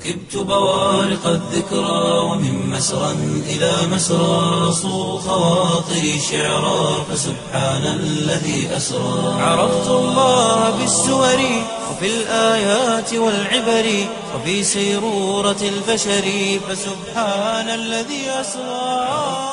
ركبت بوارق الذكرى ومن مسرى إلى مسرى صو خواطري شعرا فسبحان الذي أسرى عرفت الله بالسور وفي الآيات والعبر وفي سيرورة البشر فسبحان الذي أسرى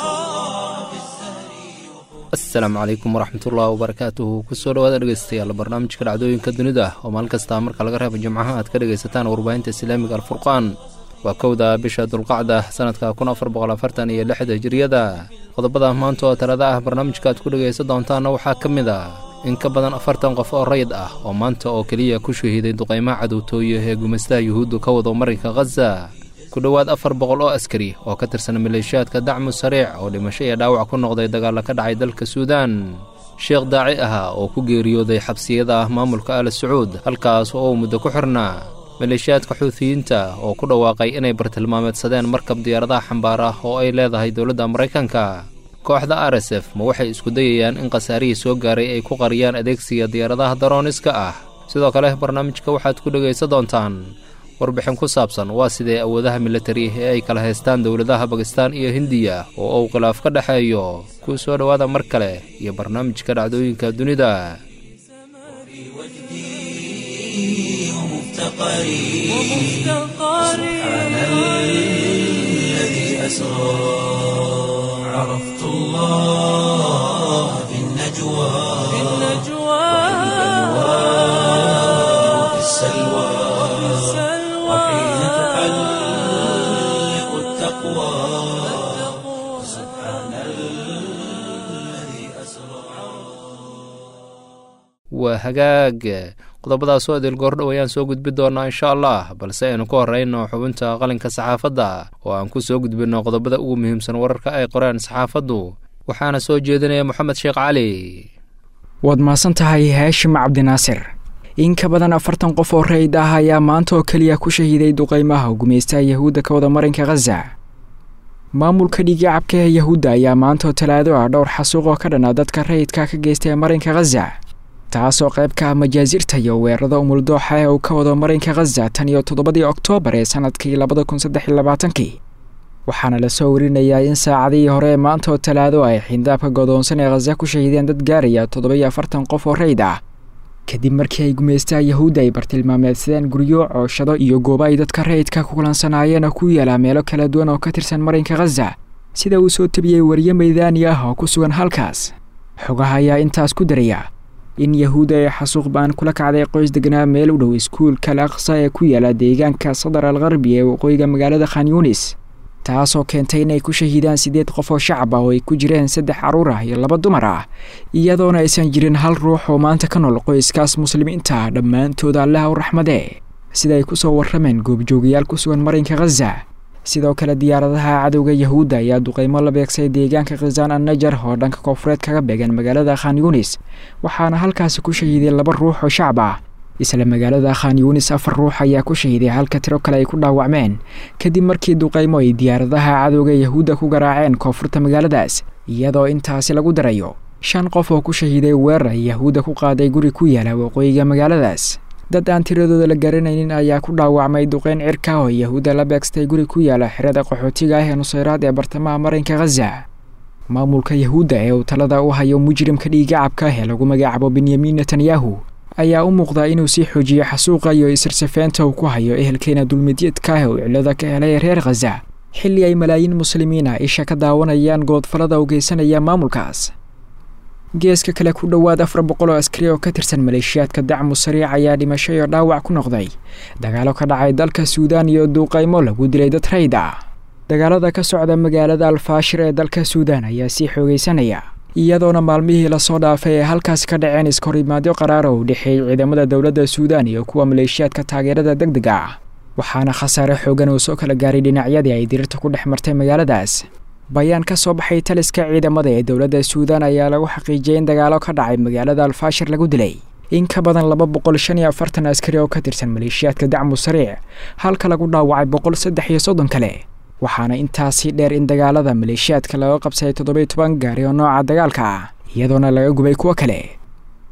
asalaamu calaykum waraxmatullahi wabarakaatuhu kusoo dhawaada dhegeystayaal barnaamijka dhacdooyinka dunida oo maalin kasta marka laga reebo jimcaha aad ka dhegaysataan warbaahinta islaamiga alfurqaan waa kowda bisha dulqacda sanadka kun afar boqol afartan iyo lixda hijiriyada qodobada maanta oo talada ah barnaamijka aad ku dhegaysan doontaanna waxaa ka mid a in ka badan afartan qof oo rayid ah oo maanta oo keliya ku shahiiday duqaymaha cadowtooye ee gumaystaha yuhuuddu ka wado marinka khaza ku dhowaad afar boqol oo askari oo ka tirsan maleeshiyaadka dacmu sariic oo dhimasho iyo dhaawac ku noqday dagaalla ka dhacay dalka suudaan sheekh daaci ahaa oo ku geeriyooday xabsiyada ah maamulka al sacuud halkaas oo uu muddo ku xirnaa maleeshiyaadka xuutiyiinta oo ku dhawaaqay inay bartilmaameedsadeen markab diyaaradaha xambaar ah oo ay leedahay dowladda maraykanka kooxda r s f ma waxay isku dayayaan in khasaarihii soo gaaray ay ku qariyaan adeegsiga diyaaradaha darooniska ah sidoo kale barnaamijka waxaad ku dhegaysan doontaan warbixin ku saabsan waa sidee awoodaha militari ee ay kala haystaan dowladaha bakistaan iyo hindiya oo uu khilaaf ka dhexeeyo kuu soo dhowaada mar kale iyo barnaamijka dhacdooyinka dunida عرفت الله في النجوى وفي السلوى وحين تحلق التقوى سبحان الذي أسرى waa hagaag qodobadaasoo idil goordhow ayaan soo gudbi doonaa insha allah balse aynu ku horrayno xubinta qalinka saxaafadda oo aan ku soo gudbinno qodobada ugu muhiimsan wararka ay qoreen saxaafaddu waxaana soo jeedinaya moxamed sheekh cali waad mahadsan tahay haashim cabdinaasir in ka badan afartan qof oo rayid ah ayaa maanta oo keliya ku shahiiday duqaymaha gumaystaha yahuudda ka wada marinka khaza maamulka dhiigacabka ee yahuudda ayaa maanta oo talaado ah dhowr xasuuq oo ka dhana dadka rayidka ka geystay marinka khaza taasoo qayb ka ah majaasirta iyo weerarada umuldooxa ee uu ka wado marinka khaza tan iyo toddobadii oktoobar ee sanadkii labada kun saddex iyo labaatankii waxaana lasoo warinayaa in saacadihii hore ee maanta oo talaado ay xindaabka godoonsan ee khaza ku shahiideen dad gaaraya toddoba-iyo afartan qof oo rayd ah kadib markii ay gumaystaha yahuudda ay bartilmaameedsadeen guryo cooshado iyo goobo ay dadka rayidka ku kulansanaayeen oo ku yaala meelo kala duwan oo ka tirsan marinka khaza sida uu soo tebiyey wariye maydaani ah oo ku sugan halkaas xogaha ayaa intaas ku daraya in yahuudda ay xasuuq baan kula kacday qoys deganaa meel u dhow iskuulka al aqsa ee ku yaala deegaanka sadar al karbi ee waqooyiga magaalada khan yunis taasoo keentay inay ku shahiidaan siddeed qof oo shacab ah oo ay ku jireen saddex carruur ah iyo laba dumar ah iyadoona aysan jirin hal ruux oo maanta ka nool qoyskaas muslimiinta ah dhammaantooda allaha u raxmadee sida ay ku soo warrameen goobjoogayaal ku sugan marinka khaza sidoo kale diyaaradaha cadowga yahuudda ayaa duqaymo la beegsay deegaanka khazaan an najar oo dhanka koonfureed kaga beegan magaalada khan yunis waxaana halkaasi ku shahiiday laba ruux oo shacab ah isla magaalada khan yunis afar ruux ayaa ku shahiiday halka tiro kale ay ku dhaawacmeen kadib markii duqaymo ay diyaaradaha cadowga yahuudda ku garaaceen koonfurta magaaladaas iyadoo intaasi lagu darayo shan qof oo ku shahiiday weerar ay yahuudda ku qaaday guri ku yaala waqooyiga magaaladaas dad aan tiradooda la garanaynin ayaa ku dhaawacmay duqeyn cirka oo yahuudda la beegstay guri ku yaala xerada qaxootiga ah ee nusayraad ee bartamaha marinka khaza maamulka yahuudda ee uu talada u hayo mujrimka dhiigacabka ah ee lagu magacaabo benyamin netanyahu ayaa u muuqdaa inuu sii xoojiyo xasuuqa iyo isirsafeynta uu ku hayo ehelkeena dulmidyadka ah uu cilada ka helay reer khaza xilli ay malaayiin muslimiina isha ka daawanayaan goodfallada u geysanaya maamulkaas geeska kale ku dhowaad afar boqol oo askari oo ka tirsan maleeshiyaadka dacmu sariic ayaa dhimasho iyo dhaawac ku noqday dagaalo ka dhacay dalka suudaan iyo duuqaymo lagu dilay dad rayd ah dagaalada ka socda magaalada alfaashir ee dalka suudaan ayaa sii xoogaysanaya iyadoona maalmihii lasoo dhaafay ee halkaasi ka dhaceen iskahorimaadyo qaraara u dhexeeyey ciidamada dowladda suudaan iyo kuwa maleeshiyaadka taageerada deg dega ah waxaana khasaare xoogan uu soo kala gaaray dhinacyadii ay dirirta ku dhex martay magaaladaas bayaan ka soo baxay taliska ciidamada ee dowladda suudaan ayaa lagu xaqiijiyay in dagaalo ka dhacay magaalada alfaashir lagu dilay in ka badan laba boqol shan iyo afartan askari oo ka tirsan maleeshiyaadka dacmu sariic halka lagu dhaawacay boqol saddex iyo soddon kale waxaana intaasii dheer in dagaalada maleeshiyaadka laga qabsaday toddoba iyo toban gaari oo nooca dagaalka ah iyadoona laga gubay kuwo kale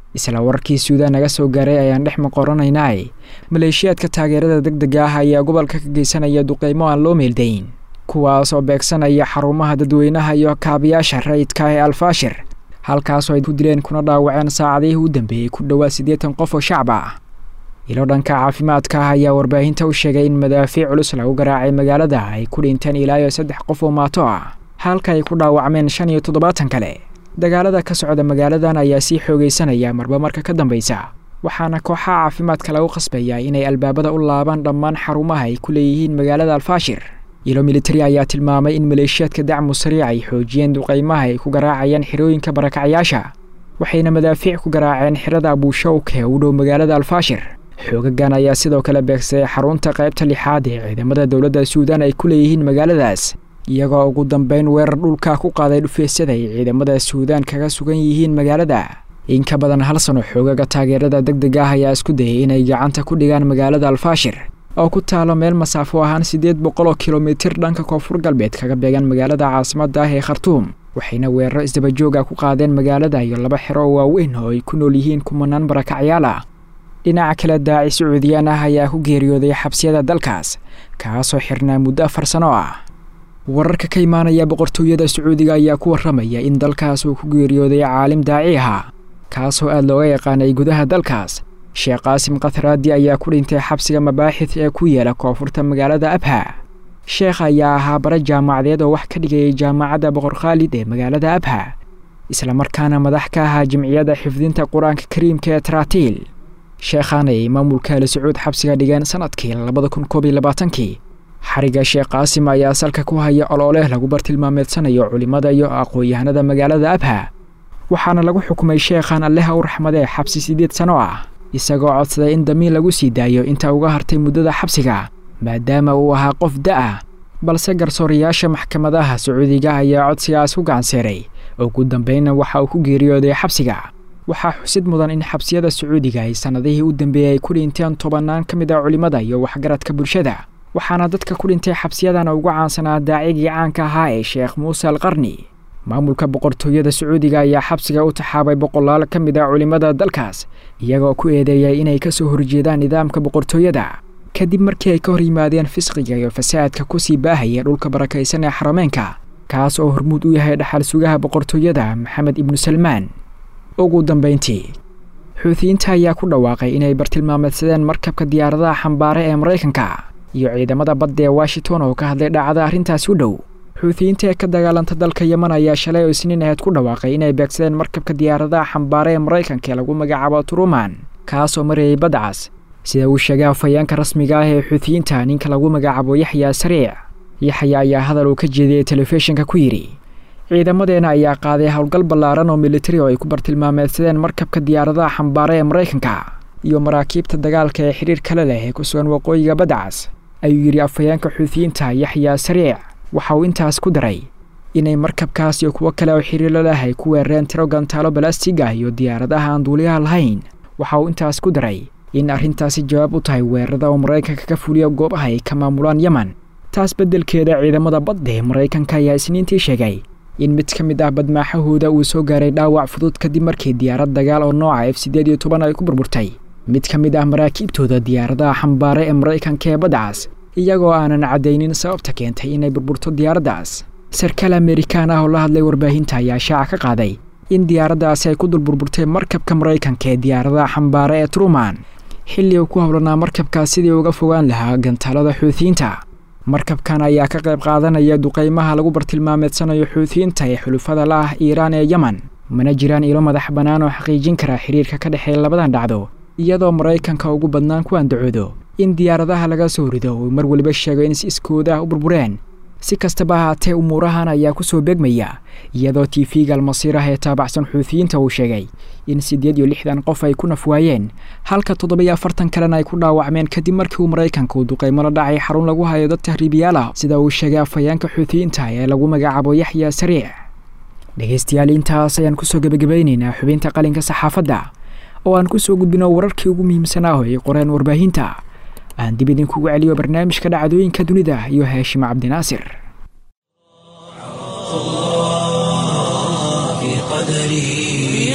isla wararkii suudaan naga soo gaaray ayaan dhex maqoranaynaa maleeshiyaadka taageerada deg dega ah ayaa gobolka ka geysanaya duqeymo aan loo meeldayn kuwaas oo beegsanaya xarumaha dadweynaha iyo kaabayaasha rayidka ee alfaashir halkaasoo ay ku dileen kuna dhaawaceen saacadihii u dambeeyey ku dhowaad siddeetan qof oo shacab ah ilo dhanka caafimaadka ah ayaa warbaahinta u sheegay in madaafiic culus lagu garaacay magaalada ay ku dhinteen ilaa iyo saddex qof oo maato ah halka ay ku dhaawacmeen shan iyo toddobaatan kale dagaalada ka socda magaaladan ayaa sii xoogaysanaya marba marka ka dambaysa waxaana kooxaha caafimaadka lagu qasbayaa inay albaabada u laabaan dhammaan xarumaha ay ku leeyihiin magaalada alfaashir ilo militari ayaa tilmaamay in maleeshiyaadka dacmu sariic ay xoojiyeen duqeymaha ay ku garaacayaan xirooyinka barakacyaasha waxayna madaafiic ku garaaceen xirada abuushawka ee u dhow magaalada alfaashir xoogagan ayaa sidoo kale beegsaday xarunta qaybta lixaad ee ciidamada dowladda suudaan ay ku leeyihiin magaaladaas iyagoo ugu dambeyn weerar dhulka ku qaaday dhufeesyada ay ciidamada suudaan kaga sugan yihiin magaalada in ka badan hal sano xoogaga taageerada deg deg ah ayaa isku dayay inay gacanta ku dhigaan magaalada alfaashir oo ku taalo meel masaafo ahaan siddeed boqol oo kilomitir dhanka koonfur galbeed kaga beegan magaalada caasimadda ah ee khartuum waxayna weeraro isdabajooga ku qaadeen magaalada iyo laba xero oo waaweyn oo ay ku nool yihiin kumanaan barakacyaal ah dhinaca kale daaci sacuudiyaan ah ayaa ku geeriyooday xabsiyada dalkaas kaasoo xirnaa muddo afar sano ah wararka ka imaanaya boqortooyada sacuudiga ayaa ku warramaya in dalkaas uu ku geeriyooday caalim daaci ahaa kaasoo aada looga yaqaanay gudaha dalkaas sheekh qaasim kathraadi ayaa ku dhintay xabsiga mabaaxid ee ku yeela koonfurta magaalada abha sheekh ayaa ahaa bare jaamacadeed oo wax ka dhigayay jaamacadda boqor khaalid ee magaalada abha islamarkaana madax ka ahaa jimciyadda xifdinta qur-aanka kariimka ee taraatiil sheekhaan ayay maamulka ali sacuud xabsiga dhigeen sanadkii labada kun koob iyo labaatankii xariga sheekh qaasim ayaa salka ku haya ololeh lagu bartilmaameedsanayo culimmada iyo aqoon-yahanada magaalada abha waxaana lagu xukumay sheekhan alleha u raxmadee xabsi siddeed sano ah isagoo codsaday in damiin lagu sii daayo inta uga hartay muddada xabsiga maadaama uu ahaa qof da-ah balse garsoorayaasha maxkamadaha sacuudiga ayaa codsigaas ku gacanseeray ugu dambeynna waxa uu ku geeriyooday xabsiga waxaa xusid mudan in xabsiyada sacuudiga ay sannadihii u dambeeyey ay ku dhinteen tobannaan ka mid ah culimmada iyo waxgaradka bulshada waxaana dadka ku dhintay xabsiyadan ugu caansanaa daacigii caanka ahaa ee sheekh muuse al qarni maamulka boqortooyada sacuudiga ayaa xabsiga u taxaabay boqolaal ka mid ah culimmada dalkaas iyagoo ku eedeeyay inay ka soo horjeedaan nidaamka boqortooyada kadib markii ay ka hor yimaadeen fisqiga iyo fasaadka kusii baahaya dhulka barakaysan ee xarameenka kaas oo hormuud u yahay dhaxal sugaha boqortooyada maxamed ibnu salmaan ugu dambayntii xuutiyiinta ayaa ku dhawaaqay inay bartilmaameedsadeen markabka diyaaradaha xambaare ee maraykanka iyo ciidamada badda ee washington oo ka hadlay dhacda arrintaasi u dhow xuutiyiinta ee ka dagaalanta dalka yeman ayaa shalay oo isniin aheed ku dhawaaqay inay beegsadeen markabka diyaaradaha xambaare ee maraykanka ee lagu magacaabo truman kaasoo marayay badcas sida uu sheegay afhayeenka rasmiga ah ee xuutiyiinta ninka lagu magacaabo yaxya sariic yaxya ayaa hadal uu ka jeediyey telefishinka ku yidhi ciidamadeena ayaa qaaday howlgal ballaaran oo militari oo ay ku bartilmaameedsadeen markabka diyaaradaha xambaare ee maraykanka iyo maraakiibta dagaalka ee xidhiir kale leh ee ku sugan waqooyiga badcas ayuu yidhi afhayeenka xuutiyiinta yaxya sariic waxa uu intaas ku daray inay markabkaas iyo kuwo kale oo xiriirla leh ay ku weerareen tiro gantaalo balastiga ah iyo diyaaradaha aan duuliyaha lahayn waxa uu intaas ku daray in arrintaasi jawaab u tahay weerarada oo maraykanka ka fuliya goobaha ay ka maamulaan yeman taas beddelkeeda ciidamada badda ee maraykanka ayaa isniintii sheegay in mid ka mid ah badmaaxahooda uu soo gaaray dhaawac fudud kadib markii diyaarad dagaal oo nooca f siddeed iyo toban ay ku burburtay mid ka mid ah maraakiibtooda diyaaradaha xambaare ee maraykanka ee badcas iyagoo aanan caddaynin sababta keentay inay burburto diyaaraddaas sarkaal amerikaan ah oo la hadlay warbaahinta ayaa shaaca ka qaaday in diyaaraddaasi ay ku dul burburtay markabka maraykanka ee diyaaradaha xambaare ee truman xilli uu ku howlanaa markabkaas sidii uga fogaan lahaa gantaalada xuutiyiinta markabkan ayaa ka qayb qaadanaya duqaymaha lagu bartilmaameedsanayo xuutiyiinta ee xulufada la ah iiraan ee yeman mana jiraan ilo madax bannaan oo xaqiijin kara xiriirka ka dhexeeya labadan dhacdo iyadoo maraykanka ugu badnaan ku andacoodo in diyaaradaha laga soo rido uu mar weliba sheego in si iskooda ah u burbureen si kastaba ahaatee umuurahan ayaa ku soo beegmaya iyadoo tv-ga almasiir ah ee taabacsan xuutiyiinta uu sheegay in siddeed iyo lixdan qof ay ku nafwaayeen halka toddobiyo afartan kalena ay ku dhaawacmeen kadib markii uu maraykanka uu duqaymo la dhacay xarun lagu hayo dad tahriibiyaal ah sida uu sheegay afhayeenka xuutiyiinta ee lagu magacaabo yaxya sariic dhegaystayaal intaas ayaan kusoo gebagabaynaynaa xubinta qalinka saxaafadda oo aan kusoo gudbino wararkii ugu muhiimsanaa oo ay qoreen warbaahinta aan dib idinkugu celiyo barnaamijka dhacdooyinka dunida iyo haashim cabdinaasir في قدري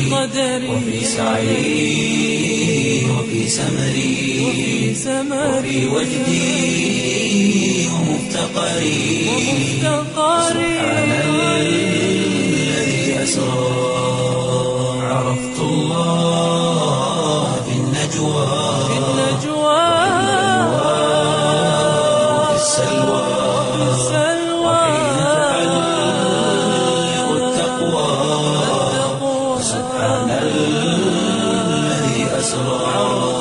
وفي سعي وفي سمري وفي وجدي ومفتقري سبحان الذي أسرى عرفت الله في النجوى وفي السلوى وحين تحلق التقوى سبحان الذي أسرى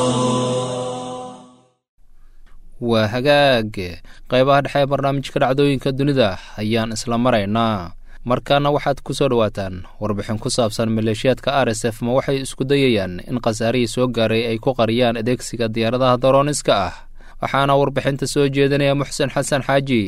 waa hagaag qaybaha dhexe ee barnaamijka dhacdooyinka dunida ayaan isla maraynaa markaana waxaad ku soo dhowaataan warbixin ku saabsan maleeshiyaadka r s f ma waxay isku dayayaan in khasaarihii soo gaaray ay ku qariyaan adeegsiga diyaaradaha darooniska ah waxaana warbixinta soo jeedinaya muxsen xasan xaaji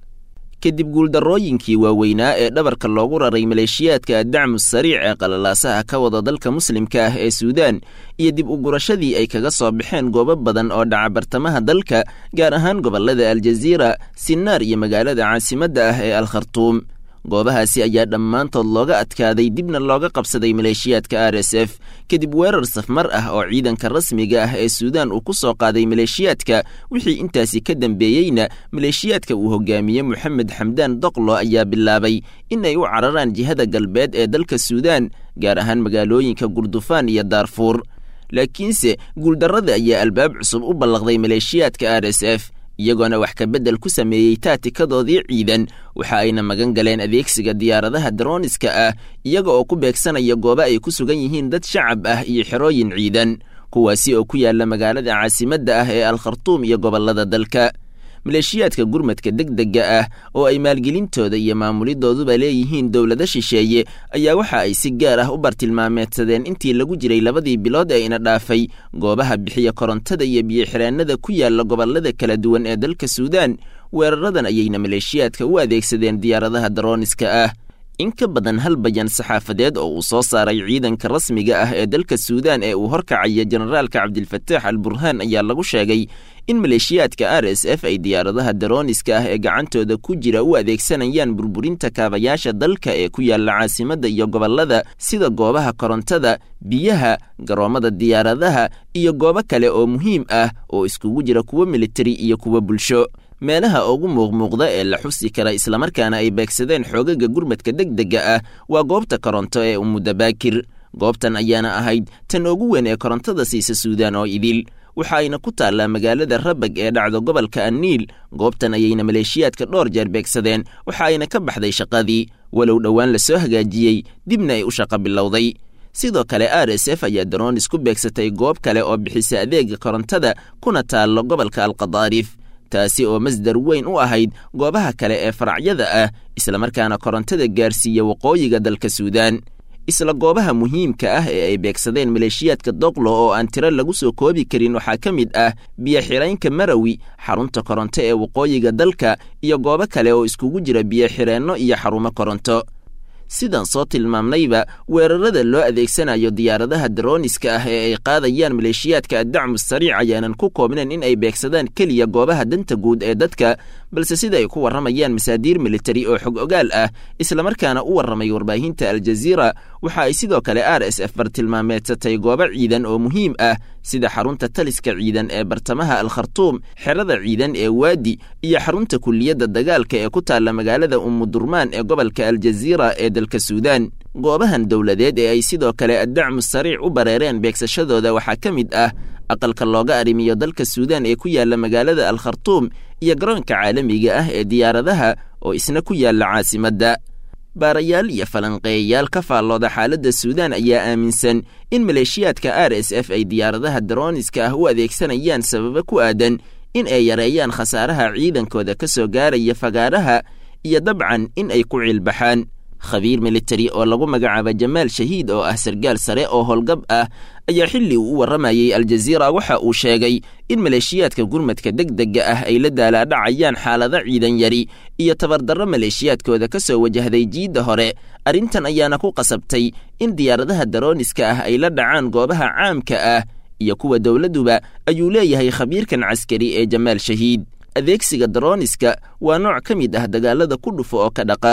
kadib guuldarrooyinkii waaweynaa ee dhabarka loogu raray maleeshiyaadka addacmu sariic ee qalalaasaha ka wada dalka muslimka ah ee suudaan iyo dib u gurashadii ay kaga soo baxeen goobo badan oo dhaca bartamaha dalka gaar ahaan gobollada aljaziira sinaar iyo magaalada caasimadda ah ee al khartuum goobahaasi ayaa dhammaantood looga adkaaday dibna looga qabsaday maleeshiyaadka r s f kadib weerar safmar ah oo ciidanka rasmiga ah ee suudaan uu ku soo qaaday maleeshiyaadka wixii intaasi ka dambeeyeyna maleeshiyaadka uu hogaamiye moxamed xamdaan doqlo ayaa bilaabay in ay u cararaan jihada galbeed ee dalka suudaan gaar ahaan magaalooyinka gurdufaan iyo daarfuur laakiinse guuldarrada ayaa albaab cusub u ballaqday maleeshiyaadka r s f iyagoona wax ka beddel ku sameeyey taatikadoodii ciidan waxa ayna magan galeen adeegsiga diyaaradaha darooniska ah iyaga oo ku beegsanaya goobo ay ku sugan yihiin dad shacab ah iyo xerooyin ciidan kuwaasi oo ku yaalla magaalada caasimadda ah ee al khartuum iyo gobollada dalka maleeshiyaadka gurmadka degdega ah oo ay maalgelintooda iyo maamulidooduba leeyihiin dowlado shisheeye ayaa waxa ay si gaar ah u bartilmaameedsadeen intii lagu jiray labadii bilood ee ina dhaafay goobaha bixiya korontada iyo biyo-xiraanada ku yaalla gobollada kala duwan ee dalka suudaan weeraradan ayayna maleeshiyaadka u adeegsadeen diyaaradaha darooniska ah in ka badan hal bayan saxaafadeed oo uu soo saaray ciidanka rasmiga ah ee dalka suudaan ee uu horkacaya generaalka cabdilfataax al burhaan ayaa lagu sheegay in maleeshiyaadka r s f ay diyaaradaha darooniska ah ee gacantooda ku jira u adeegsanayaan burburinta kaabayaasha dalka ee ku yaalla caasimadda iyo gobollada sida goobaha korontada biyaha garoommada diyaaradaha iyo goobo kale oo muhiim ah oo iskugu jira kuwo militari iyo kuwo bulsho meelaha ugu muuqmuuqda ee la xusi kara islamarkaana ay beegsadeen xoogaga gurmadka degdega ah waa goobta koronto ee umudabaakir goobtan ayaana ahayd tan ugu weyn ee korontada siisa suudaan oo idil waxa ayna ku taallaa magaalada rabag ee dhacdo gobolka anniil goobtan ayayna maleeshiyaadka dhowr jeer beegsadeen waxa ayna ka baxday shaqadii walow dhowaan la soo hagaajiyey dibna ay u shaqo bilowday sidoo kale r s f ayaa daroonis ku beegsatay goob kale oo bixisa adeega korontada kuna taallo gobolka alqadaarif taasi oo masdar weyn u ahayd goobaha kale ee faracyada ah islamarkaana korontada gaarsiiya waqooyiga dalka suudaan isla goobaha muhiimka ah ee ay beegsadeen maleeshiyaadka doqlo oo aan tiro lagu soo koobi karin waxaa ka mid ah biyo-xiraynka marawi xarunta koronto ee waqooyiga dalka iyo goobo kale oo iskugu jira biyo-xireenno iyo xarumo koronto sidaan soo tilmaamnayba weerarada loo adeegsanayo diyaaradaha darooniska ah ee ay qaadayaan maleeshiyaadka addacmu sariic ayaanan ku koobnayn in ay beegsadaan keliya goobaha danta guud ee dadka balse sida ay ku warramayaan masaadiir militari oo xog ogaal ah islamarkaana u warramay warbaahinta aljaziira waxa ay sidoo kale r s f bartilmaameedsatay goobo ciidan oo muhiim ah sida xarunta taliska ciidan ee bartamaha al khartuum xerada ciidan ee waadi iyo xarunta kuliyadda dagaalka ee ku taalla magaalada umudurmaan ee gobolka aljaziira ee dalka suudaan goobahan dowladeed ee ay sidoo kale addacmu sariic u bareereen beegsashadooda waxaa ka mid ah aqalka looga arrimiyo dalka suudaan ee ku yaalla magaalada al khartuum iyo garoonka caalamiga ah ee diyaaradaha oo isna ku yaalla caasimadda baarayaal iyo falanqeeyayaal ka faallooda xaaladda suudaan ayaa aaminsan in maleeshiyaadka r s f ay diyaaradaha darooniska ah u adeegsanayaan sababo ku aadan in ay yareeyaan khasaaraha ciidankooda ka soo gaaraya fagaaraha iyo dabcan in ay ku ciilbaxaan khabiir militari oo lagu magacaaba jamaal shahiid oo ah sargaal sare oo howlgab ah ayaa xilli uu u warramayey aljaziira waxa uu sheegay in maleeshiyaadka gurmadka degdega ah ay la daalaadhacayaan xaalado ciidan yari iyo tabardarro maleeshiyaadkooda ka soo wajahday jiidda hore arrintan ayaana ku qasabtay in diyaaradaha darooniska ah ay la dhacaan goobaha caamka ah iyo kuwa dowladduba ayuu leeyahay khabiirkan caskari ee jamaal shahiid adeegsiga darooniska waa nooc ka mid ah dagaalada ku dhufo oo ka dhaqaaq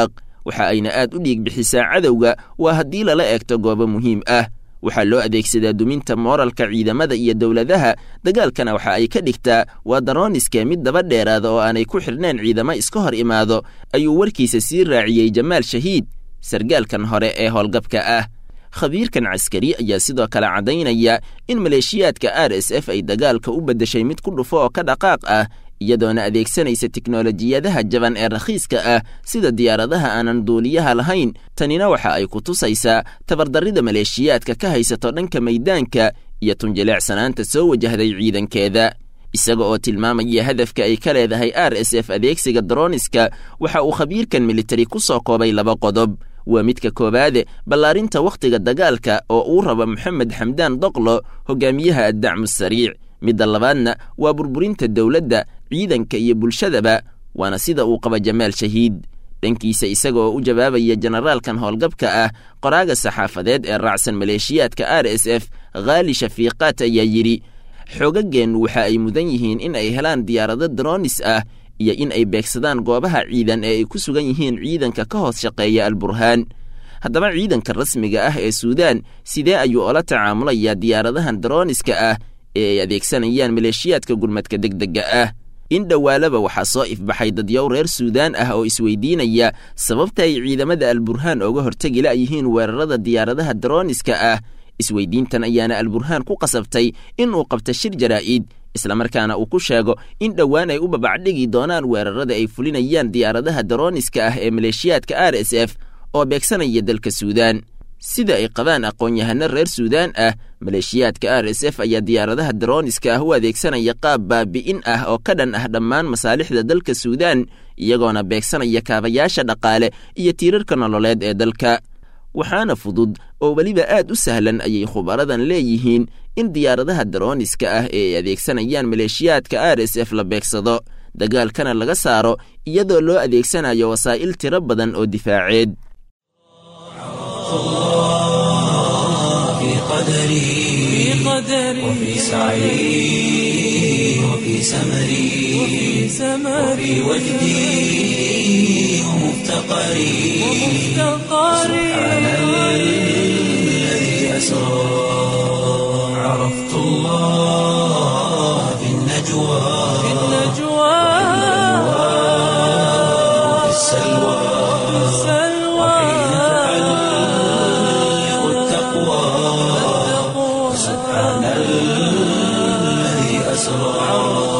waxa ayna aad u dhiig bixisaa cadowga waa haddii lala eegto goobo muhiim ah waxaa loo adeegsadaa duminta mooralka ciidamada iyo dowladaha dagaalkana waxa ay ka dhigtaa waa darooniska mid daba dheeraada oo aanay ku xidhneen ciidamo iska hor imaado ayuu warkiisa sii raaciyey jamaal shahiid sargaalkan hore ee howlgabka ah khabiirkan caskari ayaa sidoo kale caddaynaya in maleeshiyaadka r s f ay dagaalka u beddeshay mid ku dhufo oo ka dhaqaaq ah iyadoona adeegsanaysa tiknolojiyadaha jaban ee rakhiiska ah sida diyaaradaha aanan duuliyaha lahayn tanina waxa ay ku tusaysaa tabardarrida maleeshiyaadka ka haysato dhanka maydaanka iyo tunjileecsanaanta soo wajahday ciidankeeda isaga oo tilmaamaya hadafka ay ka leedahay r s f adeegsiga droniska waxa uu khabiirkan militari ku soo koobay laba qodob waa midka koowaade ballaarinta wakhtiga dagaalka oo uu rabo moxamed xamdaan doqlo hogaamiyaha addacmu sariic midda labaadna waa burburinta dowladda ciidanka iyo bulshadaba waana sida uu qaba jamaal shahiid dhankiisa isaga oo u jawaabaya jenaraalkan howlgabka ah qoraaga saxaafadeed ee raacsan maleeshiyaadka r s f khaali shafiiqaat ayaa yidhi xoogageennu waxa ay mudan yihiin in ay helaan diyaarado dronis ah iyo in ay beegsadaan goobaha ciidan ee ay ku sugan yihiin ciidanka ka hoos shaqeeya alburhaan haddaba ciidanka rasmiga ah ee suudaan sidee ayuu ola tacaamulayaa diyaaradahan droniska ah ee ay adeegsanayaan maleeshiyaadka gurmadka degdega ah in dhowaalaba waxaa soo ifbaxay dadyow reer suudaan ah oo isweydiinaya sababta ay ciidamada alburhaan ooga hortegi la'yihiin weerarada diyaaradaha droniska ah isweydiintan ayaana alburhaan ku qasabtay in uu qabto shir jaraa'id islamarkaana uu ku sheego in dhowaan ay u babacdhigi doonaan weerarada ay fulinayaan diyaaradaha daroniska ah ee maleeshiyaadka r s f oo beegsanaya dalka suudaan sida ay qabaan aqoon-yahano reer suudaan ah maleeshiyaadka r s f ayaa diyaaradaha daroniska ah u adeegsanaya qaab baabi'in ah oo ka dhan ah dhammaan masaalixda dalka suudaan iyagoona beegsanaya kaabayaasha dhaqaale iyo tiirarka nololeed ee dalka waxaana fudud oo weliba aad u sahlan ayay khubaradan leeyihiin in diyaaradaha daroniska ah ee ay adeegsanayaan maleeshiyaadka r s f la beegsado dagaalkana laga saaro iyadoo loo adeegsanayo wasaa'il tiro badan oo difaaceed في قدري وفي سعي وفي سمري وفي وجدي ومفتقري سبحان الذي أسرى عرفت الله في النجوى وفي السلوى وحين تحلق التقوى سبحان الذي أسرى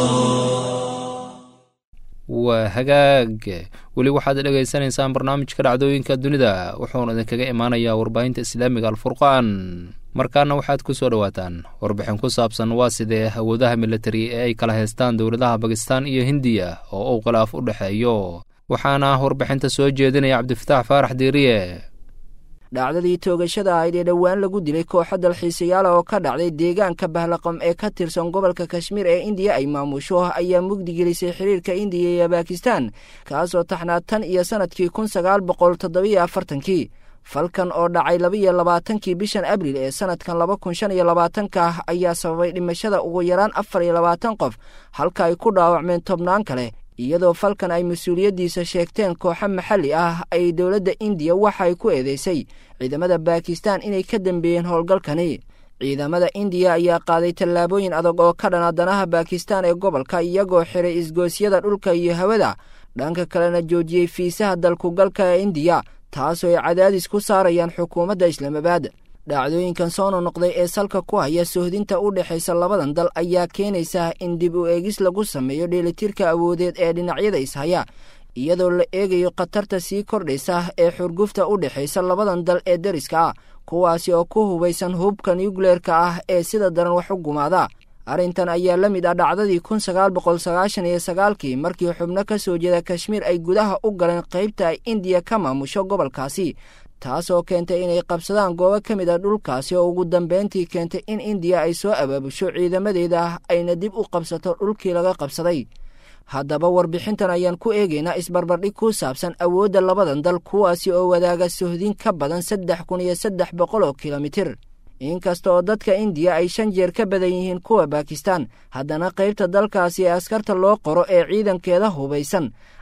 waa hagaag weli waxaad dhegaysanaysaan barnaamijka dhacdooyinka dunida wuxuuna idinkaga imaanayaa warbaahinta islaamiga alfurqaan markaana waxaad ku soo dhowaataan warbixin ku saabsan waa sidee awoodaha militari ee ay kala haystaan dowladaha bakistan iyo hindiya oo uu khilaaf u dhexeeyo waxaana warbixinta soo jeedinaya cabdifataax faarax diiriye dhacdadii toogashada ahayd ee dhowaan lagu dilay kooxo dalxiisayaala oo ka dhacday deegaanka bahlaqam ee ka tirsan gobolka kashmiir ee indiya ay maamusho ayaa mugdigelisay xiriirka indiya iyo bakistan kaasoo taxnaa tan iyo sannadkii kun sagaal boqol toddobiyo afartankii falkan oo dhacay labaiyo labaatankii bishan abriil ee sannadkan laba kun shan iyo labaatanka ah ayaa sababay dhimashada ugu yaraan afar iyo labaatan qof halka ay ku dhaawacmeen tobnaan kale iyadoo falkan ay mas-uuliyaddiisa sheegteen kooxo maxalli ah ay dowladda indiya waxa ay ku eedeysay ciidamada bakistan inay ka dambeeyeen howlgalkani ciidamada indiya ayaa qaaday tallaabooyin adag oo ka dhana danaha bakistan ee gobolka iyagoo xiray isgoosyada dhulka iyo hawada dhanka kalena joojiyey fiisaha dalkugalka ee indiya taasoo ay cadaadis ku saarayaan xukuumadda islaamabaad dhacdooyinkan soo nonoqday ee salka ku haya sohdinta u dhexaysa labadan dal ayaa keenaysa in dib u eegis lagu sameeyo dheelitirka awoodeed ee dhinacyada ishaya iyadoo la eegayo khatarta sii kordhaysa ee xurgufta u dhexaysa labadan dal ee deriska ah kuwaasi oo ku hubaysan hubka nuukleerka ah ee sida daran wax u gumaada arrintan ayaa la mid ah dhacdadii kun sagaal boqol sagaashan iyo sagaalkii markii xubno ka soo jeeda kashmiir ay gudaha u galeen qaybta ay indiya ka maamusho gobolkaasi taasoo keentay inay qabsadaan goobo ka mid a dhulkaasi oo ugu dambeyntii keentay in indiya ay soo abaabusho ciidamadeeda ayna dib u qabsato dhulkii laga qabsaday haddaba warbixintan ayaan ku eegaynaa isbarbardhig ku saabsan awoodda labadan dal kuwaasi oo wadaaga sohdin ka badan saddex kun iyo saddex boqol oo kilomitir inkasta oo dadka indiya ay shan jeer ka badan yihiin kuwa bakistan haddana qaybta dalkaasi ee askarta loo qoro ee ciidankeeda hubaysan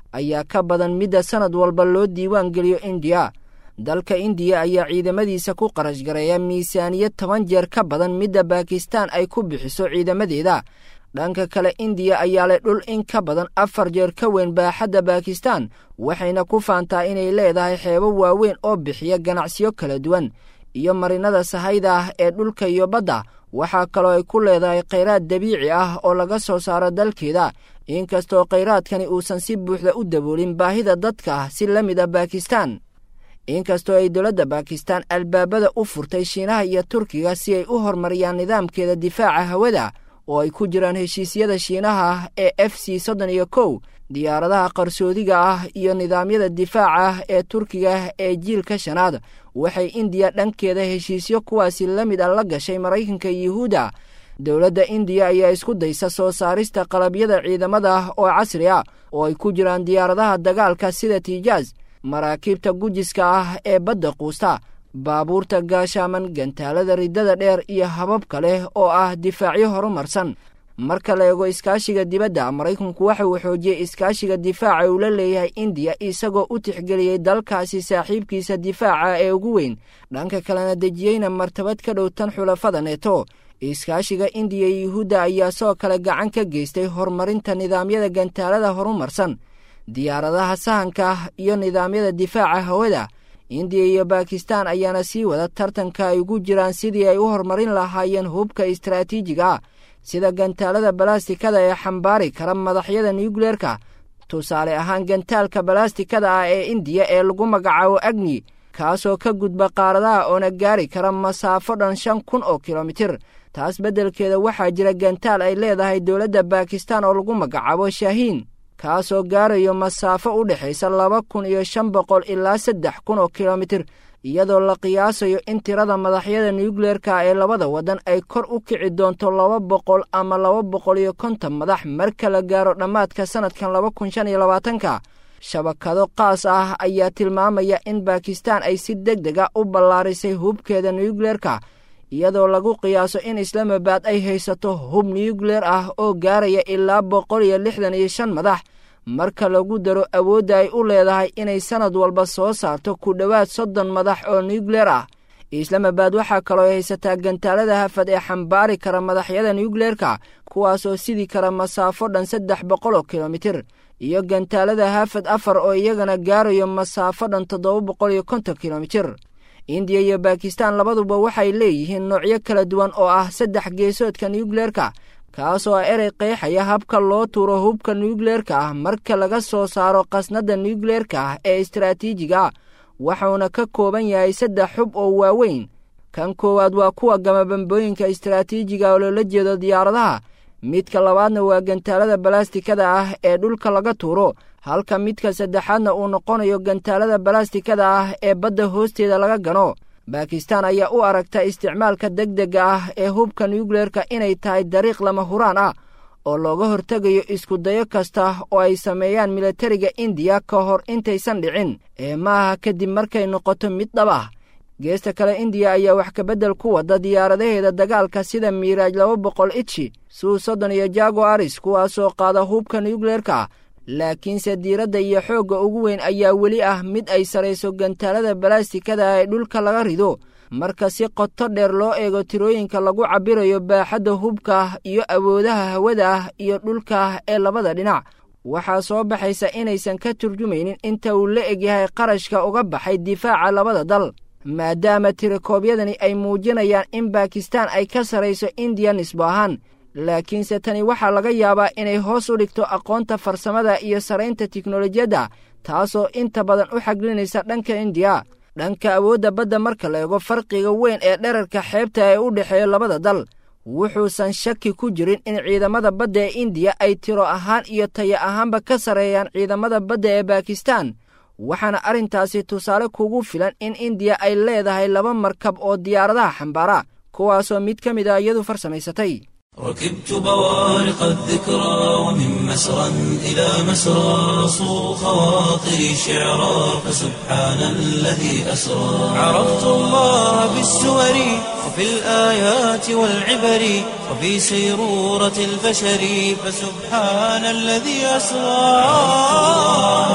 ayaa ka badan midda sanad walba loo diiwaan geliyo indiya dalka indiya ayaa ciidamadiisa ku qarash gareeya miisaaniyad toban jeer ka badan midda baakistaan ay ku bixiso ciidamadeeda dhanka kale indiya ayaa leh dhul in ka badan afar jeer ka weyn baaxadda baakistaan waxayna ku faantaa inay leedahay xeebo waaweyn oo bixiya ganacsiyo kala duwan iyo marinada sahayda ah ee dhulka iyo badda waxaa kaloo ay ku leedahay khayraad dabiici ah oo laga soo saaro dalkeeda inkastoo khayraadkani uusan si buuxda u daboolin baahida dadka ah si la mid a baakistaan inkastoo ay dowladda baakistaan albaabada u furtay shiinaha iyo turkiga si ay u horumariyaan nidaamkeeda difaaca hawada oo ay ku jiraan heshiisyada shiinaha ah ee f c soddon iyo kow diyaaradaha qarsoodiga ah iyo nidaamyada difaaca ah ee turkiga ee jiilka shanaad waxay indiya dhankeeda heshiisyo kuwaasi la mid a la gashay maraykanka yuhuudda dowladda indiya ayaa isku daysa soo saarista qalabyada ciidamada oo casri ah oo ay ku jiraan diyaaradaha dagaalka sida tijaas maraakiibta gujiska ah ee badda quusta baabuurta gaashaaman gantaalada riddada dheer iyo habab kale oo ah difaacyo horumarsan marka la eego iskaashiga dibadda maraykanku waxa uu xoojiyey iskaashiga difaaca uu la leeyahay indiya isagoo u tixgeliyey dalkaasi saaxiibkiisa difaaca ee ugu weyn dhanka kalena dejiyeyna martabad ka dhow tan xulafada neeto iskaashiga indiya iyo yuhuudda ayaa soo kale gacan ka geystay horumarinta nidaamyada gantaalada horumarsan diyaaradaha sahanka iyo nidaamyada difaaca hawada indiya iyo baakistaan ayaana sii wada tartanka ay ugu jiraan sidii ay u horumarin lahaayeen hubka istaraatiijiga ah sida gantaalada balastikada ee xambaari kara madaxyada nuukleerka tusaale ahaan gantaalka balastikada ah ee indiya ee lagu magacaabo agni kaasoo ka gudba qaaradaha oona gaari kara masaafo dhan shan kun oo kilomitir taas beddelkeeda waxaa jira gantaal ay leedahay dowladda baakistaan oo lagu magacaabo shaahiin kaasoo gaarayo masaafo u dhexaysa laba kun iyo shan boqol ilaa saddex kun oo kilomitir iyadoo la qiyaasayo in tirada madaxyada nuukleerka ee labada waddan ay kor u kici doonto laba boqol ama laba boqol iyo konton madax marka la gaaro dhammaadka sannadkan laba kun shan iyo labaatanka shabakado qaas ah ayaa tilmaamaya in baakistaan ay si deg deg a u ballaarisay hubkeeda nuukleerka iyadoo lagu qiyaaso in islaamabad ay haysato hub nuukleer ah oo gaaraya ilaa boqol iyo lixdan iyo shan madax marka lagu daro awoodda ay u leedahay inay sannad walba soo saarto ku dhowaad soddon madax oo nuukleer ah islaamabad waxaa kaloo haysataa gantaalada hafad ee xambaari kara madaxyada nuukleerka kuwaasoo sidi kara masaafo dhan saddex boqol oo kilomitir iyo gantaalada hafad afar oo iyagana gaarayo masaafo dhan toddoba boqol iyo konton kilomitir indiya iyo baakistaan labaduba waxay leeyihiin noocyo kala duwan oo ah saddex geesoodka nuukleerka kaasoo ah erey qeexaya habka loo tuuro hubka nuukleerka ah marka laga soo saaro qasnadda nuukleerka ah ee istaraatiijiga ah waxuuna ka kooban yahay saddex xub oo waaweyn kan koowaad waa kuwa gamabambooyinka istaraatiijiga oo loola jeedo diyaaradaha midka labaadna waa gantaalada balastikada ah ee dhulka laga tuuro halka midka saddexaadna uu noqonayo gantaalada balastikada ah ee badda hoosteeda laga gano baakistaan ayaa u aragta isticmaalka deg dega ah ee hubka nuukleerka inay tahay dariiq lama huraan ah oo looga hortegayo iskudayo kasta oo ay sameeyaan militariga indiya ka hor intaysan dhicin ee maaha kadib markay noqoto mid dhab ah geesta kale indiya ayaa wax kabeddel ku wada diyaaradaheeda dagaalka sida miiraaj laba boqol itshi suu soddon iyo jago aris kuwaasoo qaada hubka nuukleerka laakiinse diiradda iyo xoogga ugu weyn ayaa weli ah mid ay sarayso gantaalada balastikada ee dhulka laga rido marka si qoto dheer loo eego tirooyinka lagu cabbirayo baaxadda hubka iyo awoodaha hawada ah iyo dhulka ee labada dhinac waxaa soo baxaysa inaysan ka turjumaynin inta uu la egyahay qarashka uga baxay difaaca labada dal maadaama tirakoobyadani ay muujinayaan in baakistaan ay ka sarayso indiya nisbo ahaan laakiinse tani waxaa laga yaabaa inay hoos u dhigto aqoonta farsamada iyo saraynta tiknolojiyadda taasoo inta badan u xaglinaysa dhanka indiya dhanka awoodda badda marka la eego farqiga weyn ee dherarka xeebta ee u dhexeeya labada dal wuxuusan shaki ku jirin in ciidamada badda ee indiya ay tiro ahaan iyo taya ahaanba ka sarreeyaan ciidamada badda ee baakistaan waxaana arrintaasi tusaale kugu filan in indiya ay leedahay laba markab oo diyaaradaha xambaara kuwaasoo mid ka mid a iyadu farsamaysatay ركبت بوارق الذكرى ومن مسرى إلى مسرى صو خواطري شعرا فسبحان الذي أسرى عرفت الله بالسور وفي الآيات والعبر وفي سيرورة البشر فسبحان الذي أسرى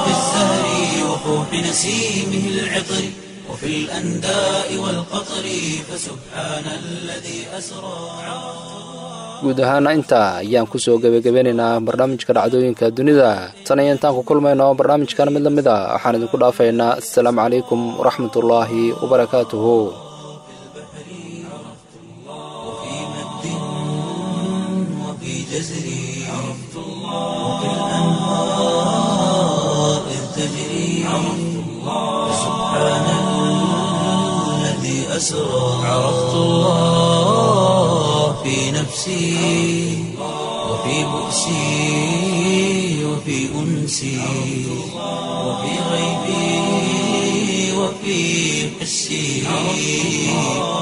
نسيمه العطر وفي الأنداء والقطر فسبحان الذي أسرى guud ahaana intaa ayaan kusoo gebagabeynaynaa barnaamijka dhacdooyinka dunida tan iyo intaan ku kulmayno barnaamijkan mid la mid a waxaan idinku dhaafaynaa assalaamu calaykum waraxmatullaahi wabarakaatuhu وفي مد وفي جزر عرفت الله وفي الأنهار إذ تجري عرفت الله سبحان الذي أسرى عرفت الله في نفسي وفي بؤسي وفي أنسي وفي غيبي وفي حسي